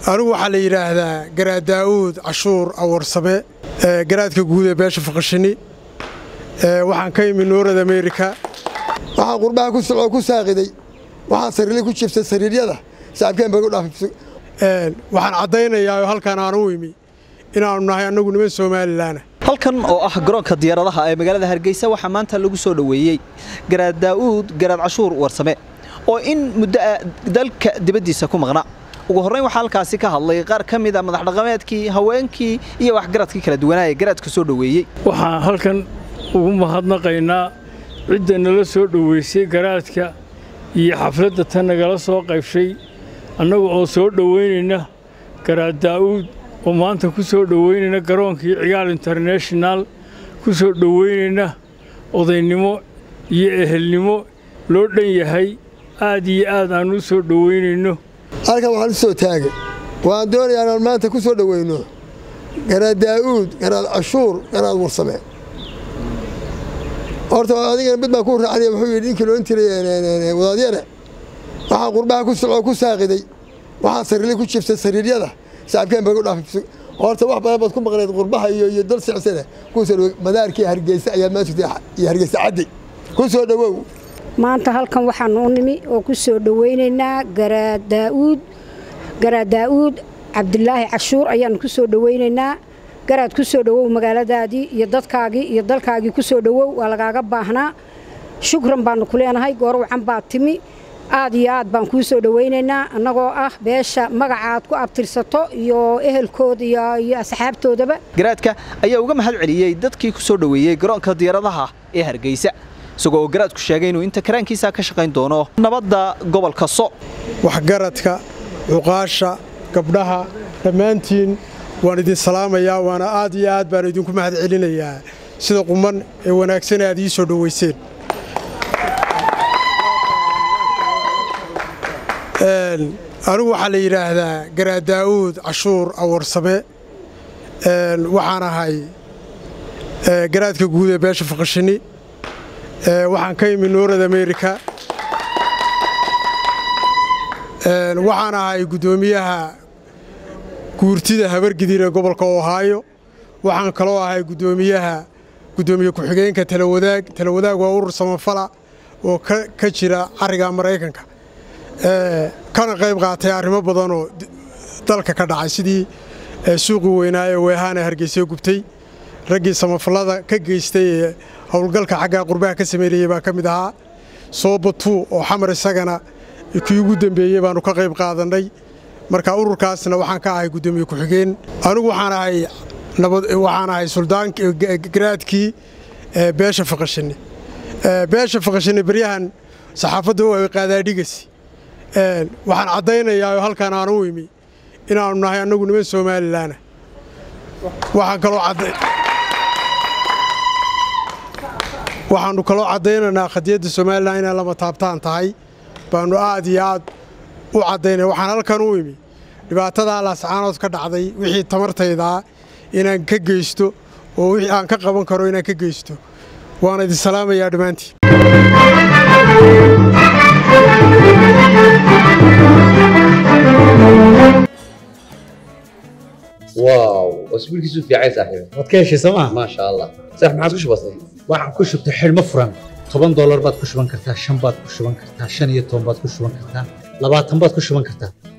anigu waxaa la yidhaahdaa garaad daa'uud cashuur awarsame garaadka guud ee beesha faqashini waxaan ka imi noorad amerika waxaa qurbaha ku socoo ku saaqiday waxaa sariirli ku jiftay sariiryada sacabkeen bay u dhaafay waxaan caddaynayaa oo halkaan aan u imi inaannu nahay annagu niman somalilaana halkan oo ah garoonka diyaaradaha ee magaalada hargeysa waxaa maanta lagu soo dhoweeyey garaad daa'uud garaad cashuur warsame oo in muddo ah dalka dibaddiisa ku maqna ugu horrayn waxaa halkaasi ka hadlay qaar ka mid a madax dhaqameedkii haweenkii iyo waxgaradkii kala duwanaa ee garaadka soo dhoweeyey waxaan halkan ugu mahadnaqaynaa cidda nala soo dhoweysay garaadka iyo xafladda tan nagala soo qaybshay annagu oo soo dhoweynayna garaad daa'uud oo maanta ku soo dhoweynayna garoonkii cigaal internashonal ku soo dhoweynayna odaynimo iyo ehelnimo loo dhan yahay aad iyo aad aan u soo dhoweynayno halkan waxaan u soo taagay waan doonayaa inaan maanta ku soo dhoweyno garaad daa'uud garaad cashuur garaad warsame horta adigana mid baan ku raacnay wuxuu yidhi ninkii loon tiray wadaadyare waxaa qurbaha ku socoo ku saaqiday waxaa sariirli ku jiftay sariiryada sacabkeen bay u dhaafay horta wax badan baad ku maqnayd qurbaha iyo iyo dal sicsane ku soo dhow madaarkii hargeysa ayaad maa jirtay iyo hargeysa caddi ku soo dhowow maanta halkan waxaanu u nimi oo ku soo dhoweynaynaa garaad daa'uud garaad daa'uud cabdilaahi cashuur ayaannu ku soo dhoweynaynaa garaad ku soo dhowow magaaladaadii iyo dadkaagii iyo dalkaagii ku soo dhowow waa lagaaga baahnaa shukran baannu ku leenahay goorwacan baad timi aad iyo aad baan kuu soo dhoweynaynaa annagoo ah beesha magacaad ku abtirsato iyo ehelkooda iyo asxaabtoodaba garaadka ayaa uga mahad celiyey dadkii ku soo dhoweeyey garoonka diyaaradaha ee hargeysa isagoo oo garaadku sheegay inuu inta karaankiisa ka shaqayn doono nabadda gobolka so waxgaradka cuqaasha gabdhaha dhammaantiin waan idin salaamayaa waana aad iyo aad baan idinku mahad celinayaa sida quman ee wanaagsan aad ii soo dhoweyseen anigu waxaa la yidhaahdaa garaad daa'uud cashuur awarsame waxaan ahay garaadka guud ee beesha faqashini waxaan ka imi noorad amerika waxaan ahay guddoomiyaha guurtida habargidir ee gobolka ohaayo waxaan kaloo ahay guddoomiyaha guddoomiye ku-xigeenka talawadaag talawadaag waa urur samafala oo ka jira cariga maraykanka kana qayb qaatay arrimo badanoo dalka ka dhacay sidii suuqii weynaa ee weehaana hargeysa gubtay raggii samafallada ka geystay ee howlgalka xaggaa qurbaha ka sameynayey baa ka mid ahaa soobatuu oo xamar isagana kii ugu dembeeyey baannu ka qayb qaadannay marka ururkaasna waxaan ka ahay guddoomiye ku-xigeen anigu waxaan ahay waxaan ahay suldangaraadkii beesha faqashini beesha faqashini baryahan saxaafadda u ay qaadaadhigasi waxaan caddaynayaa oo halkaan aan u imi inaannu nahay annagu niman somalilaana waxaan kaloo waxaannu kaloo caddaynaynaa khadiyadda somalilan inay lama taabtaan tahay baannu aad iyo aad u caddaynaya waxaan halkan u imi dhibaatadaa laascaanood ka dhacday wixii tamartaydaa inaan ka geysto oo wixii aan ka qaban karo inaan ka geysto waana idin salaamayaa dhammaantiin واو واسبوع كيسو في عايز صاحبي waad ka heshay sooma ما شاء الله صح ما عادش بسيط waxaan ku shubtay xidhmo furan toban doolar baad ku shuban kartaa shan baad ku shuban kartaa shan iyo toban baad ku shuban kartaa labaatan baad ku shuban kartaa